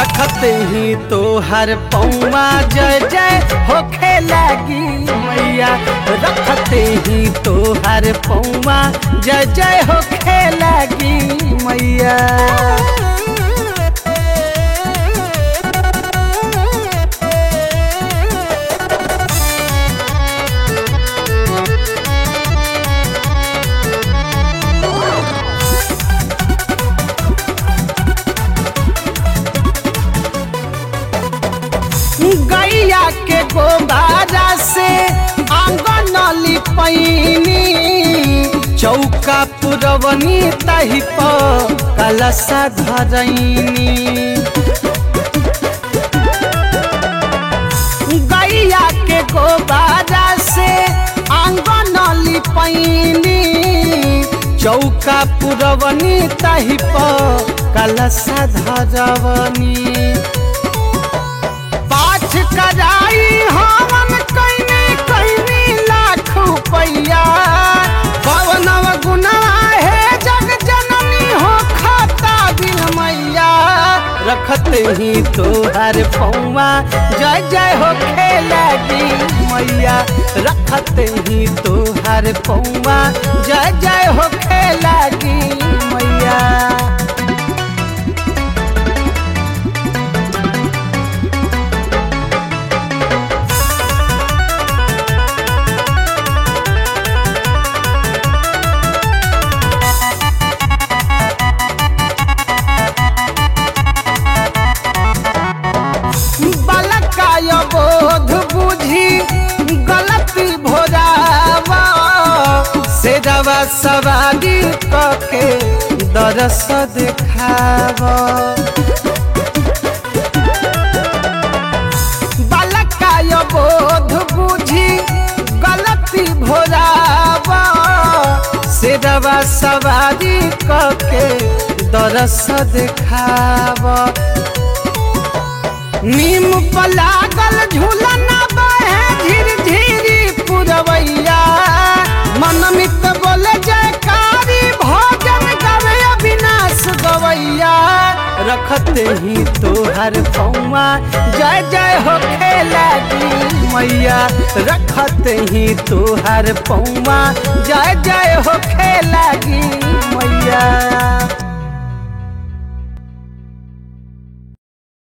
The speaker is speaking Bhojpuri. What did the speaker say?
रखते ही तो हर पौवा जय जय होखे लगी मैया रखते ही तो हर पौवा जय जय होखे लगी मैया गैया के गोबारा से आंगन लिपैनी चौका पुरवनी तही पर कलशा धरैनी गैया के गोबारा से आंगन लिपैनी चौका पुरवनी तही पर कलशा धरवनी पाठ कराई हवन कैने कैनी लाख रुपैया पवनव गुनवा हे जग जननी हो खाता दिल मैया रखते ही तोहर पौवा जय जय हो खेलगी मैया रखते ही तोहर पौवा जय जय हो खेलगी मैया बलकाय बोध बुझी गलती भोरावा से दवा सवारी कके दरस देखावा बलकाय बोध बुझी गलती भोरावा से दवा सवारी कके दरस देखावा नीम पलागल झूलना बहे धीर धीरी पुरवैया मन मित बोले जयकारी भोजन गवे अविनाश गवैया रखते ही तोहर पौआ जय जय हो खेलगी मैया रखते ही तोहर पौआ जय जय हो खेलगी मैया